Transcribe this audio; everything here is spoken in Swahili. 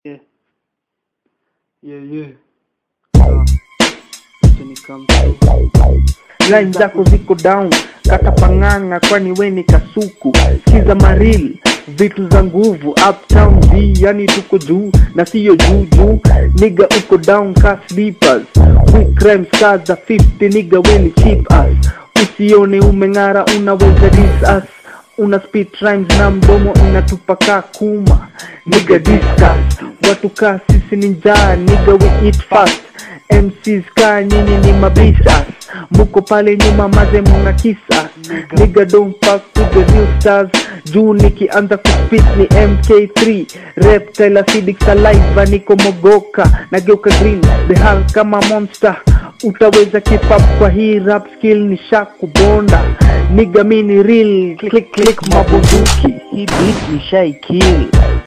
Yeah. Yeah, yeah. Ah. Acha nikam line zako ziko down kata pang'ang'a kwani we ni kasuku sikiza maril vitu za nguvu uptown v yani tuko juu na siyo juu juu niga uko down ka sleepers quick crimes ka za 50 niga we ni cheap ass usione umeng'ara unaweza dis us una speed rhymes na mdomo inatupa kaa kuma niga discuss watu kaa sisi ni njaa niga we eat fast MCs kaa nyinyi ni mabisas muko pale nyuma maze muna kisa nigga don't fuck with the real stars juu nikianza kuspit ni mk3 reptile acidic saliva niko mogoka nageuka green the hell kama monster utaweza keep up kwa hii rap skill ni shakubonda niga mini real click click mabunduki hii beat ni shai kill